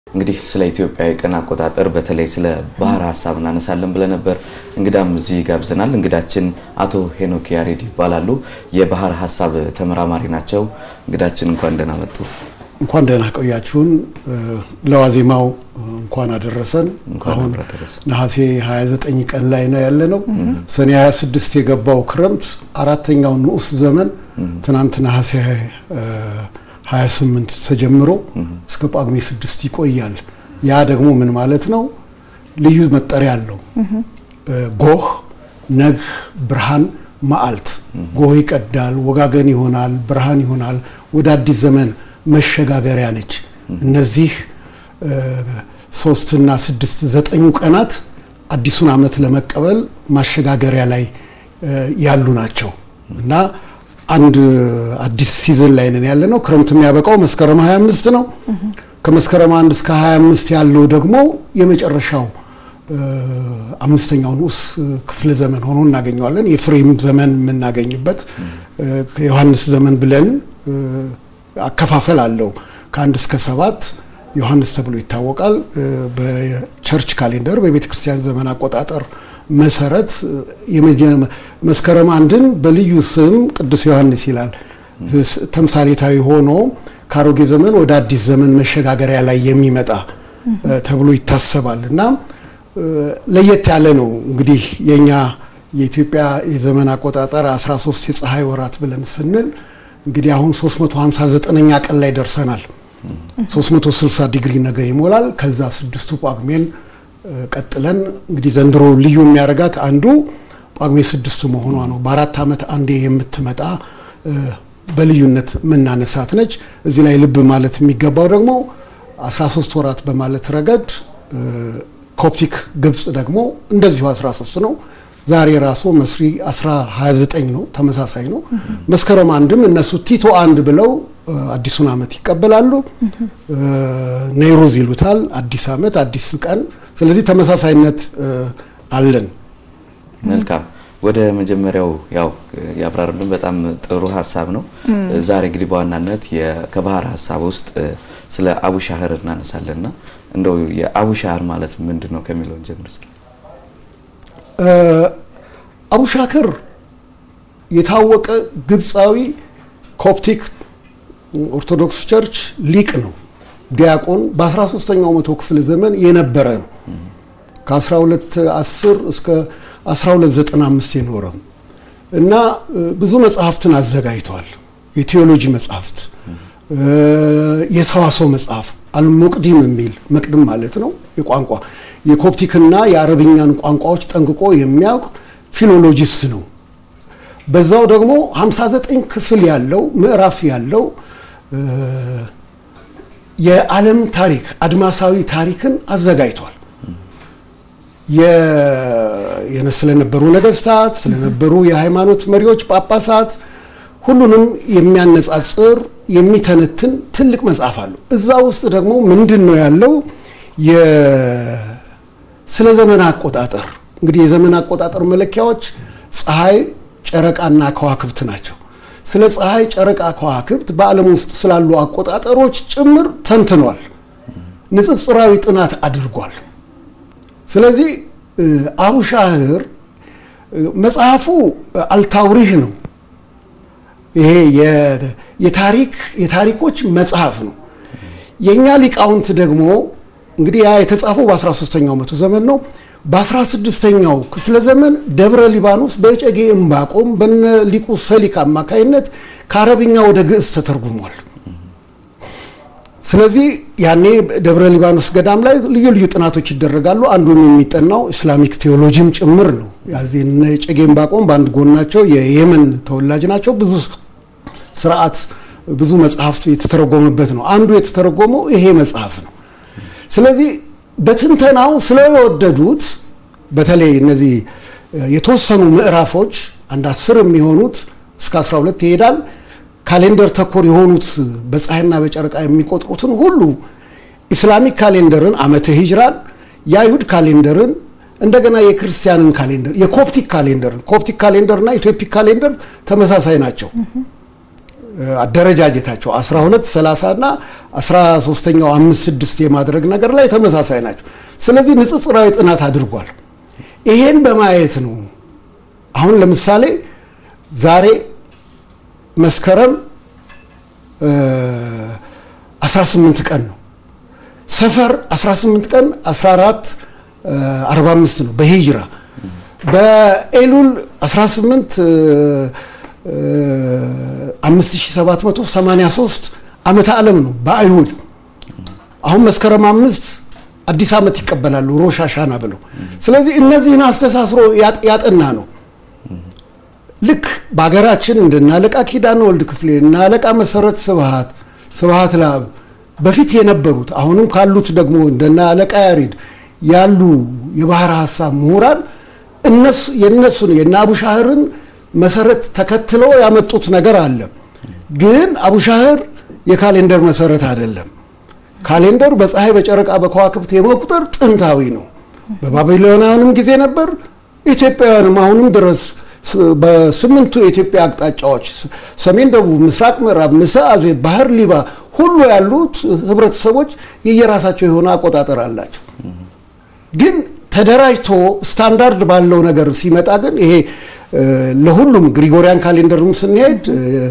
እንግዲህ ስለ ኢትዮጵያ የቀን አቆጣጠር በተለይ ስለ ባህር ሀሳብ እናነሳለን ብለን ነበር። እንግዳም እዚህ ጋብዘናል። እንግዳችን አቶ ሄኖክ ያሬድ ይባላሉ። የባህር ሀሳብ ተመራማሪ ናቸው። እንግዳችን እንኳን ደህና መጡ። እንኳን ደህና ቆያችሁን። ለዋዜማው እንኳን አደረሰን። አሁን ነሐሴ 29 ቀን ላይ ነው ያለ ነው። ሰኔ 26 የገባው ክረምት አራተኛው ንዑስ ዘመን ትናንት ነሐሴ 28 ተጀምሮ እስከ ጳጉሜ 6 ይቆያል። ያ ደግሞ ምን ማለት ነው? ልዩ መጠሪያ አለው። ጎህ፣ ነግህ፣ ብርሃን፣ መዓልት። ጎህ ይቀዳል፣ ወጋገን ይሆናል፣ ብርሃን ይሆናል። ወደ አዲስ ዘመን መሸጋገሪያ ነች። እነዚህ ሶስትና ስድስት ዘጠኙ ቀናት አዲሱን ዓመት ለመቀበል ማሸጋገሪያ ላይ ያሉ ናቸው እና አንድ አዲስ ሲዝን ላይ ነን ያለ ነው። ክረምት የሚያበቃው መስከረም 25 ነው። ከመስከረም 1 እስከ 25 ያለው ደግሞ የመጨረሻው አምስተኛው ንዑስ ክፍለ ዘመን ሆኖ እናገኘዋለን። የፍሬም ዘመን የምናገኝበት ዮሐንስ ዘመን ብለን አከፋፈል አለው። ከአንድ እስከ ሰባት ዮሐንስ ተብሎ ይታወቃል። በቸርች ካሌንደር በቤተ ክርስቲያን ዘመን አቆጣጠር መሰረት መስከረም አንድን በልዩ ስም ቅዱስ ዮሐንስ ይላል። ተምሳሌታዊ ሆኖ ከአሮጌ ዘመን ወደ አዲስ ዘመን መሸጋገሪያ ላይ የሚመጣ ተብሎ ይታሰባል እና ለየት ያለ ነው። እንግዲህ የኛ የኢትዮጵያ የዘመን አቆጣጠር 13 የፀሐይ ወራት ብለን ስንል እንግዲህ አሁን 359ኛ ቀን ላይ ደርሰናል። 360 ዲግሪ ነገ ይሞላል። ከዛ ስድስቱ ጳጉሜን ቀጥለን እንግዲህ ዘንድሮ ልዩ የሚያደርጋት አንዱ ጳጉሜ ስድስት መሆኗ ነው። በአራት ዓመት አንዴ የምትመጣ በልዩነት የምናነሳት ነች። እዚህ ላይ ልብ ማለት የሚገባው ደግሞ 13 ወራት በማለት ረገድ ኮፕቲክ ግብፅ ደግሞ እንደዚሁ 13 ነው። ዛሬ ራሱ መስሪ 29 ነው፣ ተመሳሳይ ነው። መስከረም አንድም እነሱ ቲቶ አንድ ብለው አዲሱን ዓመት ይቀበላሉ። ኔይሩዝ ይሉታል፣ አዲስ ዓመት፣ አዲስ ቀን። ስለዚህ ተመሳሳይነት አለን። መልካም ወደ መጀመሪያው ያው ያብራሩልን በጣም ጥሩ ሀሳብ ነው። ዛሬ እንግዲህ በዋናነት ከባህር ሀሳብ ውስጥ ስለ አቡሻህር እናነሳለንና እንደው የአቡሻህር ማለት ምንድን ነው ከሚለውን ጀምር እስኪ። አቡሻክር የታወቀ ግብፃዊ ኮፕቲክ ኦርቶዶክስ ቸርች ሊቅ ነው። ዲያቆን በ13ኛው መቶ ክፍለ ዘመን የነበረ ነው። ከ1210 እስከ 1295 የኖረ እና ብዙ መጽሐፍትን አዘጋጅቷል። የቴዎሎጂ መጽሐፍት፣ የሰዋሰው መጽሐፍ አልሙቅዲም የሚል መቅድም ማለት ነው የቋንቋ የኮፕቲክና የአረብኛን ቋንቋዎች ጠንቅቆ የሚያውቅ ፊሎሎጂስት ነው። በዛው ደግሞ 59 ክፍል ያለው ምዕራፍ ያለው የዓለም ታሪክ አድማሳዊ ታሪክን አዘጋጅቷል። ስለነበሩ ነገስታት፣ ስለነበሩ የሃይማኖት መሪዎች፣ ጳጳሳት ሁሉንም የሚያነጻጽር የሚተነትን ትልቅ መጽሐፍ አለው። እዛ ውስጥ ደግሞ ምንድን ነው ያለው ስለ ዘመን አቆጣጠር እንግዲህ የዘመን አቆጣጠር መለኪያዎች ፀሐይ፣ ጨረቃና ከዋክብት ናቸው። ስለ ፀሐይ፣ ጨረቃ፣ ከዋክብት በዓለም ውስጥ ስላሉ አቆጣጠሮች ጭምር ተንትኗል። ንጽጽራዊ ጥናት አድርጓል። ስለዚህ አቡሻህር መጽሐፉ አልታውሪህ ነው። ይሄ የታሪክ የታሪኮች መጽሐፍ ነው። የእኛ ሊቃውንት ደግሞ እንግዲህ ያ የተጻፈው በ13ኛው መቶ ዘመን ነው። በ16ኛው ክፍለ ዘመን ደብረ ሊባኖስ በእጨጌ እምባቆም በነ ሊቁ ሰሊክ አማካይነት ከአረብኛ ወደ ግዕዝ ተተርጉሟል። ስለዚህ ያኔ ደብረ ሊባኖስ ገዳም ላይ ልዩ ልዩ ጥናቶች ይደረጋሉ። አንዱም የሚጠናው ኢስላሚክ ቴዎሎጂም ጭምር ነው። እነ እጨጌ እምባቆም በአንድ ጎናቸው የየመን ተወላጅ ናቸው። ብዙ ስርዓት ብዙ መጽሐፍት የተተረጎመበት ነው። አንዱ የተተረጎመው ይሄ መጽሐፍ ነው። ስለዚህ በትንተናው ስለወደዱት በተለይ እነዚህ የተወሰኑ ምዕራፎች አንድ አስር የሚሆኑት እስከ 12 ይሄዳል። ካሌንደር ተኮር የሆኑት በፀሐይና በጨረቃ የሚቆጥሩትን ሁሉ ኢስላሚክ ካሌንደርን ዓመተ ሂጅራን፣ የአይሁድ ካሌንደርን እንደገና የክርስቲያንን ካሌንደር የኮፕቲክ ካሌንደርን ኮፕቲክ ካሌንደርና ኢትዮፒክ ካሌንደር ተመሳሳይ ናቸው። አደረጃጀታቸው 12 30 እና 13ኛው 5 6 የማድረግ ነገር ላይ ተመሳሳይ ናቸው። ስለዚህ ንጽጽራዊ ጥናት አድርጓል። ይሄን በማየት ነው አሁን ለምሳሌ ዛሬ መስከረም 18 ቀን ነው። ሰፈር 18 ቀን 14 45 ነው በሂጅራ በኤሉል 18 5783 ዓመተ ዓለም ነው በአይሁድ አሁን መስከረም አምስት አዲስ ዓመት ይቀበላሉ ሮሽ አሻና ብለው። ስለዚህ እነዚህን አስተሳስሮ ያጠና ነው። ልክ በሀገራችን እንደነ አለቃ ኪዳነ ወልድ ክፍሌ እና አለቃ መሰረት ስብሃት ስብሃት ለአብ በፊት የነበሩት አሁንም ካሉት ደግሞ እንደነ አለቃ ያሬድ ያሉ የባህር ሀሳብ ምሁራን እነሱ የነሱን የነ አቡሻህርን መሰረት ተከትለው ያመጡት ነገር አለ። ግን አቡሻህር የካሌንደር መሰረት አይደለም። ካሌንደር በፀሐይ በጨረቃ በከዋክብት የመቁጠር ጥንታዊ ነው። በባቢሎናውያንም ጊዜ ነበር። ኢትዮጵያውያንም አሁንም ድረስ በስምንቱ የኢትዮጵያ አቅጣጫዎች ሰሜን፣ ደቡብ፣ ምስራቅ፣ ምዕራብ፣ ምሥዓዜ፣ ባህር ሊባ ሁሉ ያሉት ህብረተሰቦች የየራሳቸው የሆነ አቆጣጠር አላቸው። ግን ተደራጅቶ ስታንዳርድ ባለው ነገር ሲመጣ ግን ይሄ ለሁሉም ግሪጎሪያን ካሌንደርም ስንሄድ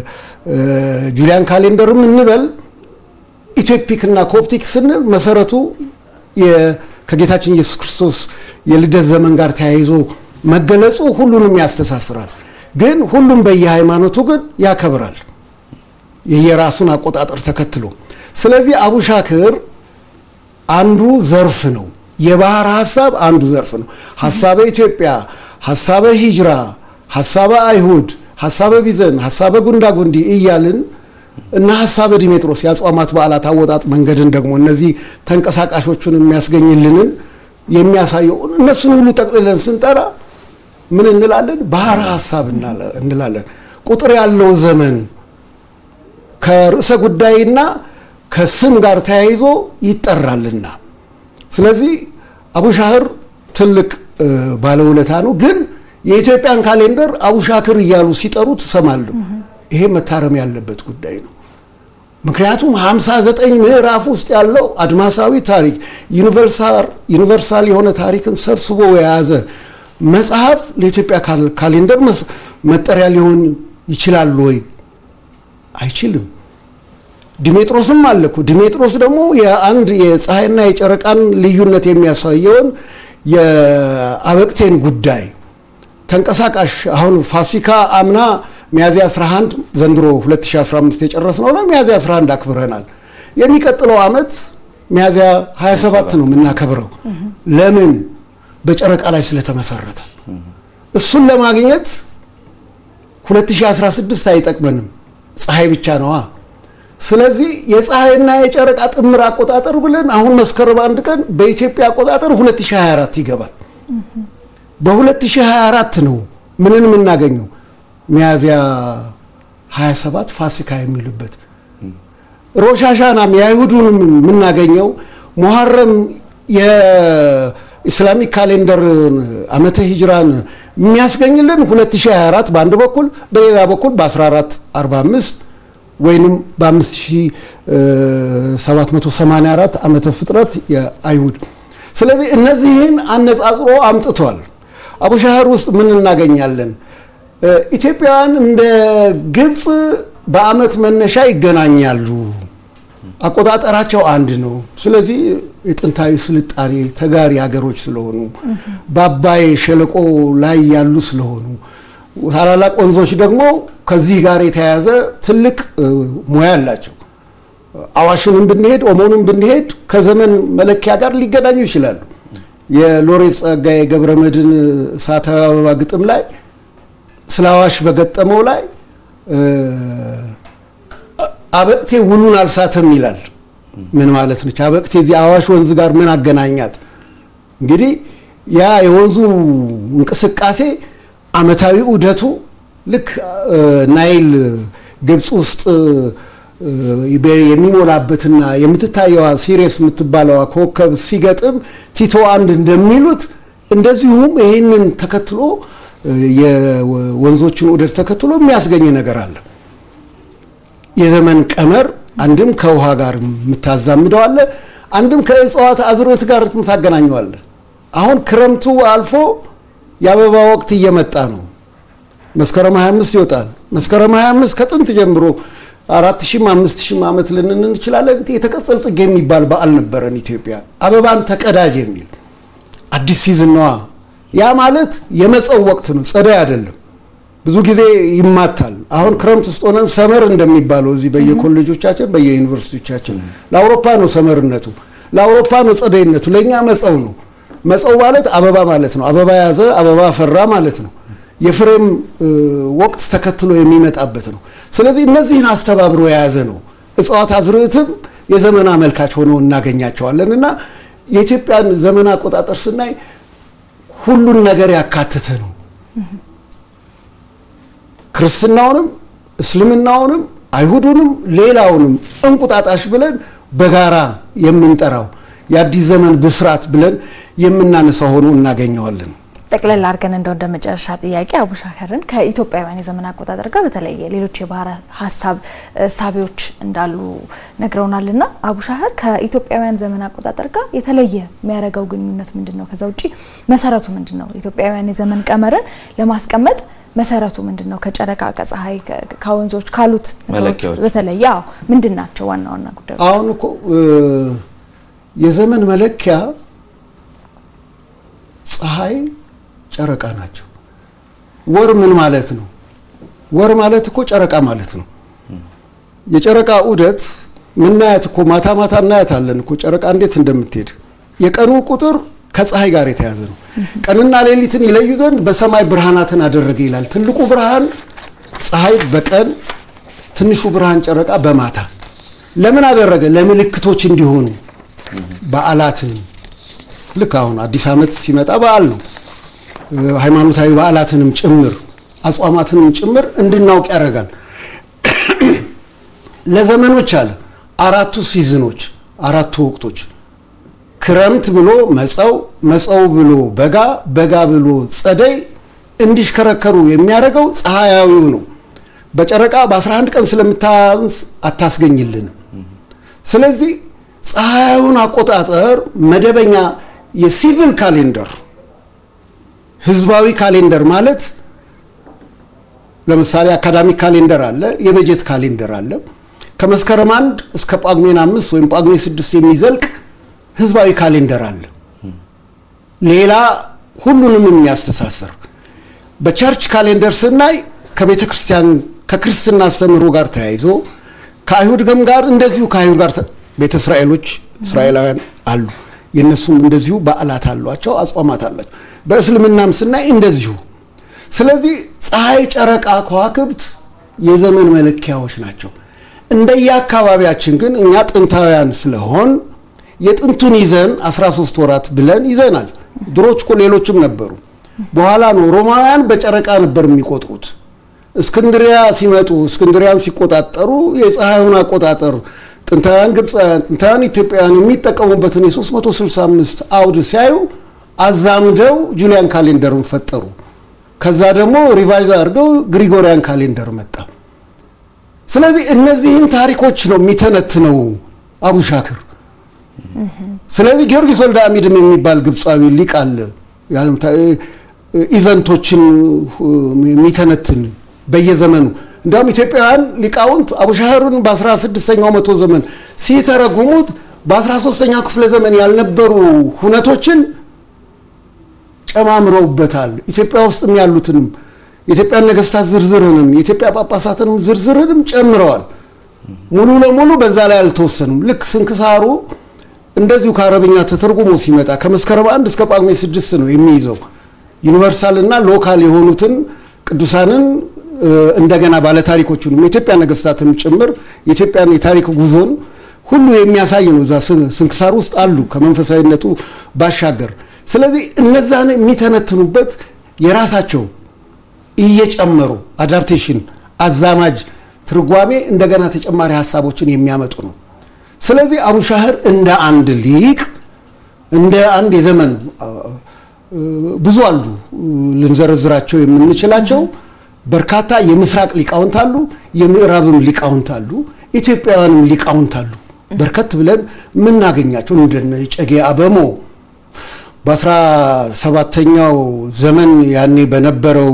ጁሊያን ካሌንደርም እንበል ኢትዮፒክ እና ኮፕቲክ ስንል መሰረቱ ከጌታችን ኢየሱስ ክርስቶስ የልደት ዘመን ጋር ተያይዞ መገለጹ ሁሉንም ያስተሳስራል። ግን ሁሉም በየሃይማኖቱ ግን ያከብራል የየራሱን አቆጣጠር ተከትሎ። ስለዚህ አቡሻክር አንዱ ዘርፍ ነው። የባህር ሀሳብ አንዱ ዘርፍ ነው። ሀሳበ ኢትዮጵያ፣ ሀሳበ ሂጅራ፣ ሀሳበ አይሁድ፣ ሀሳበ ቢዘን፣ ሀሳበ ጉንዳጉንዲ እያልን እና ሀሳበ ዲሜጥሮስ የአጽዋማት በዓላት አወጣጥ መንገድን ደግሞ እነዚህ ተንቀሳቃሾቹን የሚያስገኝልንን የሚያሳየው እነሱን ሁሉ ጠቅልለን ስንጠራ ምን እንላለን? ባህር ሀሳብ እንላለን። ቁጥር ያለው ዘመን ከርዕሰ ጉዳይና ከስም ጋር ተያይዞ ይጠራልና ስለዚህ አቡሻህር ትልቅ ባለውለታ ነው። ግን የኢትዮጵያን ካሌንደር አቡሻክር እያሉ ሲጠሩ ትሰማለሁ። ይሄ መታረም ያለበት ጉዳይ ነው። ምክንያቱም 59 ምዕራፍ ውስጥ ያለው አድማሳዊ ታሪክ ዩኒቨርሳል የሆነ ታሪክን ሰብስቦ የያዘ መጽሐፍ ለኢትዮጵያ ካሌንደር መጠሪያ ሊሆን ይችላል ወይ? አይችልም። ዲሜጥሮስም አለ እኮ። ዲሜጥሮስ ደግሞ የአንድ የፀሐይና የጨረቃን ልዩነት የሚያሳየውን የአበቅቴን ጉዳይ ተንቀሳቃሽ አሁን ፋሲካ አምና ሚያዝያ 11 ዘንድሮ 2015 የጨረስነው ነው። ሚያዝያ 11 አክብረናል። የሚቀጥለው ዓመት ሚያዝያ 27 ነው የምናከብረው። ለምን? በጨረቃ ላይ ስለተመሰረተ። እሱን ለማግኘት 2016 አይጠቅመንም፣ ፀሐይ ብቻ ነዋ። ስለዚህ የፀሐይና የጨረቃ ጥምር አቆጣጠር ብለን አሁን መስከረም አንድ ቀን በኢትዮጵያ አቆጣጠር 2024 ይገባል። በ2024 ነው ምንን የምናገኘው ሚያዝያ 27 ፋሲካ የሚልበት ሮሻሻናም የአይሁዱንም የምናገኘው ሙሐረም የኢስላሚክ ካሌንደር ዓመተ ሂጅራን የሚያስገኝልን 2024 በአንድ በኩል በሌላ በኩል በ1445 ወይንም በ5784 ዓመተ ፍጥረት የአይሁድ ስለዚህ እነዚህን አነጻጽሮ አምጥቷል። አቡሻህር ውስጥ ምን እናገኛለን? ኢትዮጵያውያን እንደ ግብፅ በዓመት መነሻ ይገናኛሉ። አቆጣጠራቸው አንድ ነው። ስለዚህ የጥንታዊ ስልጣኔ ተጋሪ ሀገሮች ስለሆኑ በአባይ ሸለቆ ላይ ያሉ ስለሆኑ ታላላቅ ወንዞች ደግሞ ከዚህ ጋር የተያያዘ ትልቅ ሙያ አላቸው። አዋሽንም ብንሄድ ኦሞንም ብንሄድ ከዘመን መለኪያ ጋር ሊገናኙ ይችላሉ። የሎሬት ጸጋዬ ገብረ መድኅን እሳታዊ አበባ ግጥም ላይ ስለ አዋሽ በገጠመው ላይ አበቅቴ ውሉን አልሳተም ይላል። ምን ማለት ነች አበቅቴ? እዚህ አዋሽ ወንዝ ጋር ምን አገናኛት? እንግዲህ ያ የወንዙ እንቅስቃሴ አመታዊ ዑደቱ ልክ ናይል ግብፅ ውስጥ የሚሞላበትና የምትታየዋ ሲሪየስ የምትባለዋ ኮከብ ሲገጥም ቲቶ አንድ እንደሚሉት እንደዚሁም ይህንን ተከትሎ የወንዞችን ዑደት ተከትሎ የሚያስገኝ ነገር አለ። የዘመን ቀመር አንድም ከውሃ ጋር የምታዛምደው አለ፣ አንድም ከእጽዋት አዝሮት ጋር የምታገናኘዋለ። አሁን ክረምቱ አልፎ የአበባ ወቅት እየመጣ ነው። መስከረም 25 ይወጣል። መስከረም 25 ከጥንት ጀምሮ አራት ሺህም አምስት ሺህም ዓመት ልንን እንችላለን። የተቀጸል ጽጌ የሚባል በዓል ነበረን ኢትዮጵያ። አበባን ተቀዳጅ የሚል አዲስ ሲዝን ነዋ። ያ ማለት የመጸው ወቅት ነው፣ ጸደይ አይደለም። ብዙ ጊዜ ይማታል። አሁን ክረምት ውስጥ ሆነን ሰመር እንደሚባለው እዚህ በየኮሌጆቻችን በየዩኒቨርሲቲዎቻችን ለአውሮፓ ነው ሰመርነቱ፣ ለአውሮፓ ነው ጸደይነቱ፣ ለእኛ መጸው ነው። መጸው ማለት አበባ ማለት ነው። አበባ ያዘ፣ አበባ ፈራ ማለት ነው። የፍሬም ወቅት ተከትሎ የሚመጣበት ነው። ስለዚህ እነዚህን አስተባብሮ የያዘ ነው። እጽዋት አዝርዕትም የዘመን አመልካች ሆነው እናገኛቸዋለን እና የኢትዮጵያን ዘመን አቆጣጠር ስናይ ሁሉን ነገር ያካተተ ነው። ክርስትናውንም፣ እስልምናውንም፣ አይሁዱንም ሌላውንም እንቁጣጣሽ ብለን በጋራ የምንጠራው የአዲስ ዘመን ብስራት ብለን የምናነሳው ሆኖ እናገኘዋለን። ጠቅለል አድርገን እንደው እንደ መጨረሻ ጥያቄ አቡሻከርን ከኢትዮጵያውያን የዘመን አቆጣጠር ጋር በተለየ ሌሎች የባህረ ሀሳብ ሳቢዎች እንዳሉ ነግረውናልና አቡሻከር ከኢትዮጵያውያን ዘመን አቆጣጠር ጋር የተለየ የሚያደርገው ግንኙነት ምንድን ነው? ከዛ ውጭ መሰረቱ ምንድን ነው? ኢትዮጵያውያን የዘመን ቀመርን ለማስቀመጥ መሰረቱ ምንድን ነው? ከጨረቃ ከፀሐይ፣ ከወንዞች ካሉት ነገሮች በተለየ አዎ ምንድን ናቸው ዋና ዋና ጉዳዮች? አሁን እኮ የዘመን መለኪያ ፀሐይ ጨረቃ ናቸው። ወር ምን ማለት ነው? ወር ማለት እኮ ጨረቃ ማለት ነው። የጨረቃ ዑደት ምናያት እኮ ማታ ማታ እናያታለን እኮ ጨረቃ እንዴት እንደምትሄድ። የቀኑ ቁጥር ከፀሐይ ጋር የተያዘ ነው። ቀንና ሌሊትን ይለዩ ዘንድ በሰማይ ብርሃናትን አደረገ ይላል። ትልቁ ብርሃን ፀሐይ በቀን ትንሹ ብርሃን ጨረቃ በማታ ለምን አደረገ? ለምልክቶች እንዲሆኑ በዓላትን ልክ አሁን አዲስ ዓመት ሲመጣ በዓል ነው። ሃይማኖታዊ በዓላትንም ጭምር አጽዋማትንም ጭምር እንድናውቅ ያደርጋል። ለዘመኖች አለ አራቱ ሲዝኖች አራቱ ወቅቶች ክረምት ብሎ መጸው፣ መጸው ብሎ በጋ፣ በጋ ብሎ ጸደይ እንዲሽከረከሩ የሚያደርገው ፀሐያዊው ነው። በጨረቃ በ11 ቀን ስለምታንስ አታስገኝልንም። ስለዚህ ፀሐያዊውን አቆጣጠር መደበኛ የሲቪል ካሌንደር ህዝባዊ ካሌንደር ማለት ለምሳሌ አካዳሚክ ካሌንደር አለ፣ የበጀት ካሌንደር አለ። ከመስከረም አንድ እስከ ጳጉሜን አምስት ወይም ጳጉሜ ስድስት የሚዘልቅ ህዝባዊ ካሌንደር አለ። ሌላ ሁሉንም የሚያስተሳስር በቸርች ካሌንደር ስናይ ከቤተ ክርስቲያን ከክርስትና አስተምህሮ ጋር ተያይዞ ከአይሁድ ገም ጋር እንደዚሁ ከአይሁድ ጋር ቤተ እስራኤሎች እስራኤላውያን አሉ። የእነሱም እንደዚሁ በዓላት አሏቸው፣ አጽዋማት አላቸው። በእስልምናም ስናይ እንደዚሁ። ስለዚህ ፀሐይ፣ ጨረቃ፣ ከዋክብት የዘመን መለኪያዎች ናቸው። እንደየአካባቢያችን ግን እኛ ጥንታውያን ስለሆን የጥንቱን ይዘን 13 ወራት ብለን ይዘናል። ድሮች እኮ ሌሎችም ነበሩ። በኋላ ነው ሮማውያን በጨረቃ ነበር የሚቆጥሩት። እስክንድሪያ ሲመጡ እስክንድሪያን ሲቆጣጠሩ የፀሐዩን አቆጣጠር ጥንታውያን ግብፃውያን፣ ጥንታውያን ኢትዮጵያውያን የሚጠቀሙበትን የ365 አውድ ሲያዩ አዛምደው ጁሊያን ካሌንደርን ፈጠሩ። ከዛ ደግሞ ሪቫይዝ አድርገው ግሪጎሪያን ካሌንደር መጣ። ስለዚህ እነዚህን ታሪኮች ነው የሚተነትነው አቡሻክር። ስለዚህ ጊዮርጊስ ወልደ አሚድም የሚባል ግብፃዊ ሊቅ አለ። ኢቨንቶችን የሚተነትን በየዘመኑ እንዲያውም ኢትዮጵያውያን ሊቃውንት አቡሻህርን በ16ኛው መቶ ዘመን ሲተረጉሙት በ13ኛው ክፍለ ዘመን ያልነበሩ ሁነቶችን ጨማምረውበታል። ኢትዮጵያ ውስጥም ያሉትንም የኢትዮጵያን ነገስታት ዝርዝርንም የኢትዮጵያ ጳጳሳትንም ዝርዝርንም ጨምረዋል። ሙሉ ለሙሉ በዛ ላይ አልተወሰኑም። ልክ ስንክሳሩ እንደዚሁ ከአረብኛ ተተርጉሞ ሲመጣ ከመስከረም አንድ እስከ ጳጉሜ ስድስት ነው የሚይዘው ዩኒቨርሳል እና ሎካል የሆኑትን ቅዱሳንን እንደገና ባለታሪኮቹንም የኢትዮጵያ ነገስታትን ጭምር የኢትዮጵያን የታሪክ ጉዞን ሁሉ የሚያሳይ ነው። እዛ ስንክሳር ውስጥ አሉ ከመንፈሳዊነቱ ባሻገር። ስለዚህ እነዛን የሚተነትኑበት የራሳቸው እየጨመሩ አዳፕቴሽን፣ አዛማጅ ትርጓሜ እንደገና ተጨማሪ ሀሳቦችን የሚያመጡ ነው። ስለዚህ አቡሻህር እንደ አንድ ሊቅ እንደ አንድ የዘመን ብዙ አሉ ልንዘረዝራቸው የምንችላቸው በርካታ የምስራቅ ሊቃውንት አሉ፣ የምዕራብም ሊቃውንት አሉ፣ ኢትዮጵያውያንም ሊቃውንት አሉ። በርከት ብለን የምናገኛቸው እንደነ እጨጌ አበሞ በአስራ ሰባተኛው ዘመን ያኔ በነበረው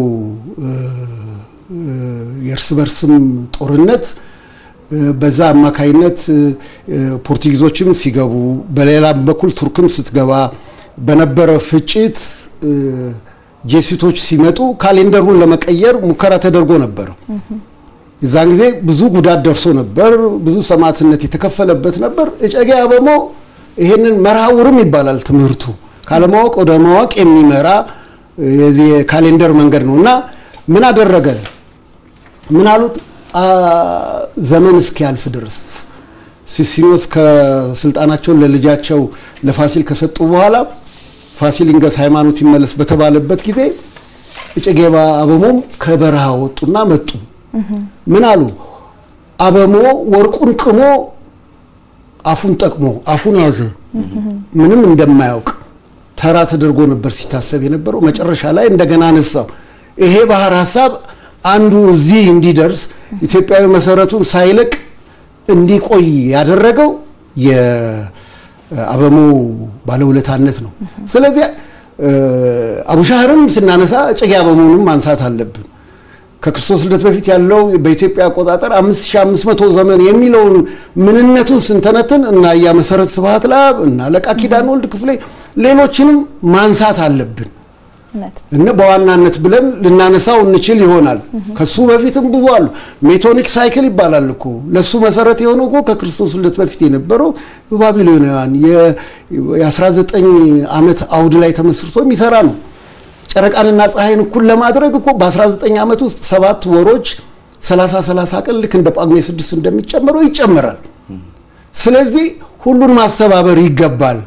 የእርስ በርስም ጦርነት በዛ አማካይነት ፖርቱጊዞችም ሲገቡ በሌላም በኩል ቱርክም ስትገባ በነበረ ፍጭት ጄሲቶች ሲመጡ ካሌንደሩን ለመቀየር ሙከራ ተደርጎ ነበር። የዛን ጊዜ ብዙ ጉዳት ደርሶ ነበር። ብዙ ሰማዕትነት የተከፈለበት ነበር። እጨጌ አበሞ ይሄንን መርሃውርም ይባላል ትምህርቱ ካለማወቅ ወደ ማወቅ የሚመራ የዚህ የካሌንደር መንገድ ነው እና ምን አደረገ? ምን አሉት? ዘመን እስኪያልፍ ድረስ ሲሲኒዮስ ከስልጣናቸውን ለልጃቸው ለፋሲል ከሰጡ በኋላ ፋሲል ይንገስ ሃይማኖት ይመለስ በተባለበት ጊዜ እጨጌ አበሞም ከበረሃ ወጡና መጡ። ምን አሉ? አበሞ ወርቁን ቅሞ አፉን ጠቅሞ አፉን ያዘ። ምንም እንደማያውቅ ተራ ተደርጎ ነበር ሲታሰብ የነበረው። መጨረሻ ላይ እንደገና አነሳው። ይሄ ባህር ሀሳብ አንዱ እዚህ እንዲደርስ ኢትዮጵያዊ መሰረቱን ሳይለቅ እንዲቆይ ያደረገው የአበሞ ባለውለታነት ነው። ስለዚህ አቡሻህርም ስናነሳ እጨጌ አበሞንም ማንሳት አለብን። ከክርስቶስ ልደት በፊት ያለው በኢትዮጵያ አቆጣጠር 5500 ዘመን የሚለውን ምንነቱን ስንተነትን እና ያ መሰረት ስብሐት ለአብ እና አለቃ ኪዳነ ወልድ ክፍሌ ሌሎችንም ማንሳት አለብን እና በዋናነት ብለን ልናነሳው እንችል ይሆናል። ከሱ በፊትም ብዙ አሉ። ሜቶኒክ ሳይክል ይባላል እኮ ለሱ መሰረት የሆነው እኮ ከክርስቶስ ልደት በፊት የነበረው ባቢሎናውያን የ19 ዓመት አውድ ላይ ተመስርቶ የሚሰራ ነው። ጨረቃንና ፀሐይን እኩል ለማድረግ እኮ በ19 ዓመት ውስጥ ሰባት ወሮች 30 30 ቀን ልክ እንደ ጳጉሜ ስድስት እንደሚጨምረው ይጨምራል። ስለዚህ ሁሉን ማስተባበር ይገባል።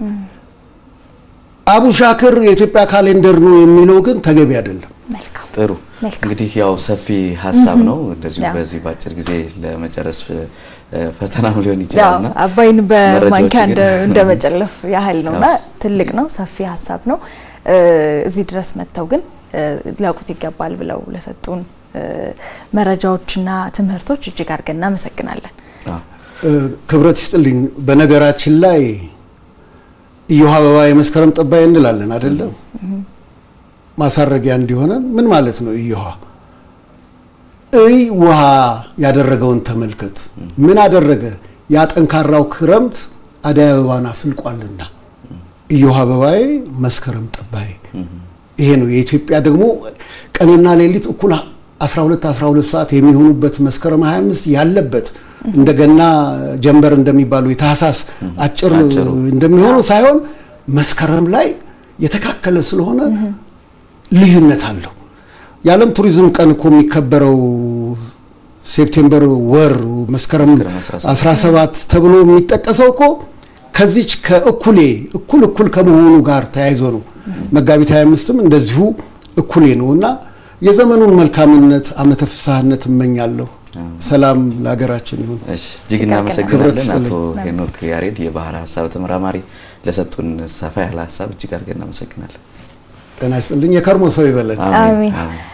አቡሻክር የኢትዮጵያ ካሌንደር ነው የሚለው ግን ተገቢ አይደለም። ጥሩ እንግዲህ ያው ሰፊ ሀሳብ ነው። እንደዚሁ በዚህ በአጭር ጊዜ ለመጨረስ ፈተናም ሊሆን ይችላልና አባይን በማንኪያ እንደመጨለፍ ያህል ነውና ትልቅ ነው፣ ሰፊ ሀሳብ ነው። እዚህ ድረስ መጥተው ግን ሊያውቁት ይገባል ብለው ለሰጡን መረጃዎችና ትምህርቶች እጅግ አድርገን እናመሰግናለን። ክብረት ይስጥልኝ። በነገራችን ላይ እዮሃ አበባ የመስከረም ጠባይ እንላለን አይደለም? ማሳረጊያ እንዲሆነን ምን ማለት ነው? እዮሃ እይ ውሃ ያደረገውን ተመልከት። ምን አደረገ? ያ ጠንካራው ክረምት አደይ አበባን አፍልቋልና እዮሃ አበባዬ መስከረም ጠባይ። ይሄ ነው የኢትዮጵያ ደግሞ ቀንና ሌሊት እኩል 12 12 ሰዓት የሚሆኑበት መስከረም 25 ያለበት እንደገና ጀንበር እንደሚባሉ የታህሳስ አጭር እንደሚሆነው ሳይሆን መስከረም ላይ የተካከለ ስለሆነ ልዩነት አለው። የዓለም ቱሪዝም ቀን እኮ የሚከበረው ሴፕቴምበር ወር መስከረም 17 ተብሎ የሚጠቀሰው እኮ ከዚች ከእኩሌ እኩል እኩል ከመሆኑ ጋር ተያይዞ ነው። መጋቢት 25ም እንደዚሁ እኩሌ ነው እና የዘመኑን መልካምነት ዓመተ ፍስሐነት እመኛለሁ። ሰላም ለሀገራችን ይሁን። እጅግ እናመሰግናለን አቶ ሄኖክ ያሬድ የባህር ሀሳብ ተመራማሪ ለሰጡን ሰፋ ያለ ሀሳብ እጅግ አድርገን እናመሰግናለን። ጤና ይስጥልኝ። የከርሞ ሰው ይበለን። አሜን።